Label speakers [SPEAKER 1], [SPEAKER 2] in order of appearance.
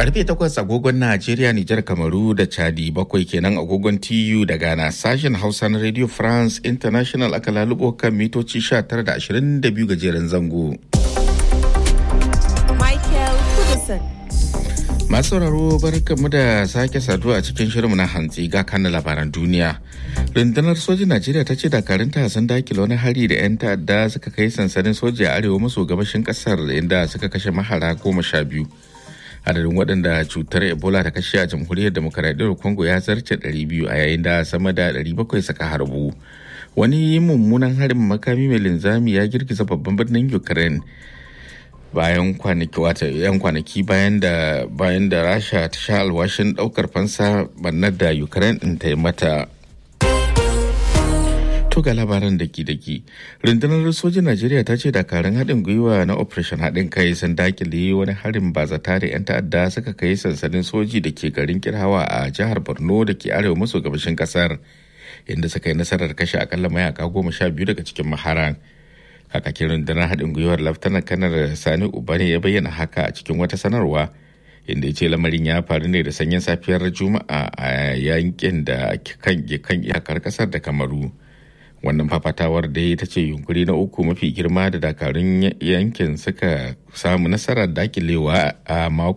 [SPEAKER 1] Karfe takwas agogon Najeriya, Nijar, Kamaru da Chadi bakwai kenan agogon TU da Ghana sashen Hausa na Radio France International aka lalubo kan mitoci 19 da 22 gajeren zango.
[SPEAKER 2] Michael Kudison.
[SPEAKER 1] Masu sauraro barkanmu da sake saduwa a cikin shirinmu na hantsi ga kan labaran duniya. Rundunar sojin Najeriya ta ce dakarunta sun dakile wani hari da 'yan ta'adda suka kai sansanin soja a arewa maso gabashin kasar inda suka kashe mahara goma sha biyu. Adadin waɗanda cutar Ebola ta kashe a jamhuriyar demokaradiyyar Congo ya zarce 200 a yayin da sama da 700 suka harbu. Wani mummunan harin makami mai linzami ya girgiza babban birnin Ukraine. bayan kwanaki wata yan kwanaki bayan da bayan da rasha ta sha alwashin daukar fansa bannar da ukraine din ta yi mata to ga labaran daki daki rundunar sojin najeriya ta ce dakarun haɗin gwiwa na operation haɗin kai sun dakile wani harin bazata da 'yan ta'adda suka kai sansanin soji da ke garin kirhawa a jihar borno da ke arewa maso gabashin kasar inda suka yi nasarar kashe akalla mayaka goma sha biyu daga cikin maharan kakakin rundunar haɗin gwiwar laftanar kanar sani ubani ya bayyana haka a cikin wata sanarwa inda ya ce lamarin ya faru ne da sanyin safiyar juma'a a yankin da kan iyakar kasar da kamaru wannan fafatawar da ita ce yunkuri na uku mafi girma da dakarun yankin suka samu nasarar dakilewa a mako